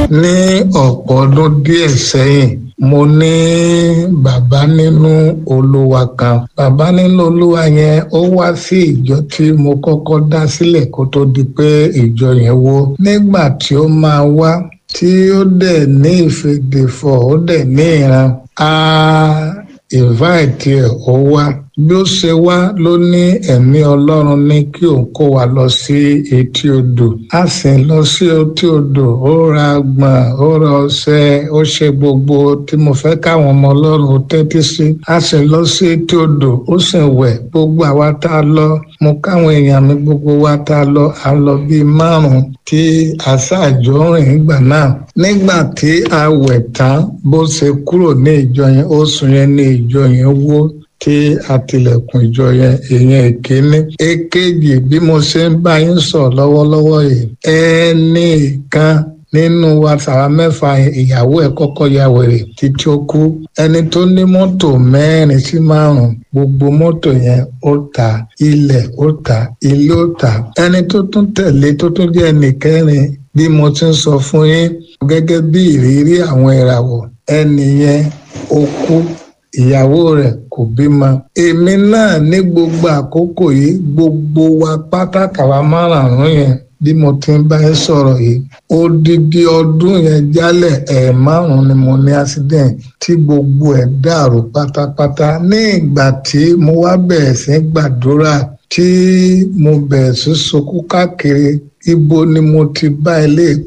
ní ọ̀pọ̀ ọdún díẹ̀ sẹ́yìn mo ní bàbá nínú olúwa kan bàbá nínú olúwa yẹn ó wá sí ìjọ tí mo kọ́kọ́ dá sílẹ̀ kó tó di pé ìjọ yẹn wó nígbà tí ó máa wá tí ó dẹ̀ ní ìfèdèfọ̀ ó dẹ̀ ní ìran a invite ẹ̀ ó wá bí ó ṣe wá ló ní ẹ̀mí ọlọ́run ní kí òun kó wa lọ sí etí odò a sì lọ sí etí odò ó ra gbọ̀n ó ra ọṣẹ ó ṣe gbogbo tí mo fẹ́ káwọn ọmọ ọlọ́run tẹ́tí sí a sì lọ sí etí odò ó sì wẹ̀ gbogbo àwa tá a lọ mo káwọn èèyàn mi gbogbo wa tá a lọ à ń lọ bíi márùn-ún tí àṣàjọ rìn nígbà náà nígbà tí a wẹ̀ tán bó ṣe kúrò ní ìjọ yẹn ó sùn yẹn ní ìjọ yẹn wó tí àtìlẹ̀kùn ìjọ yẹn èèyàn èkéní èkejì bí mo ṣe ń bá yín sọ lọ́wọ́lọ́wọ́ yìí ẹnì kan nínú wa sàrà mẹ́fà ìyàwó ẹ̀ kọ́kọ́ ya wèrè títí ó kú ẹni tó ní mọ́tò mẹ́rin sí márùn gbogbo mọ́tò yẹn ó ta ilẹ̀ ó ta ilé ó ta ẹni tó tún tẹ̀lé tó tún jẹ́ ẹnì kẹrin bí mo ti ń sọ fún yín gẹ́gẹ́ bí ìrírí àwọn ìràwọ̀ ẹnì yẹn ó kú ìyàwó rẹ̀ kò bímọ. èmi náà ní gbogbo àkókò yìí gbogbo wa pátákà wa márààrún yẹn bí mo ti ń bá ẹ sọ̀rọ̀ yìí odidi ọdún yẹn jálẹ̀ ẹ̀ márùn-ún ni mo ní accident tí gbogbo ẹ̀ dàrú pátápátá ní ìgbà tí mo wá bẹ̀rẹ̀ sí gbàdúrà tí mo bẹ̀rẹ̀ sí sunkún káàkiri ibo ni mo ti bá ilé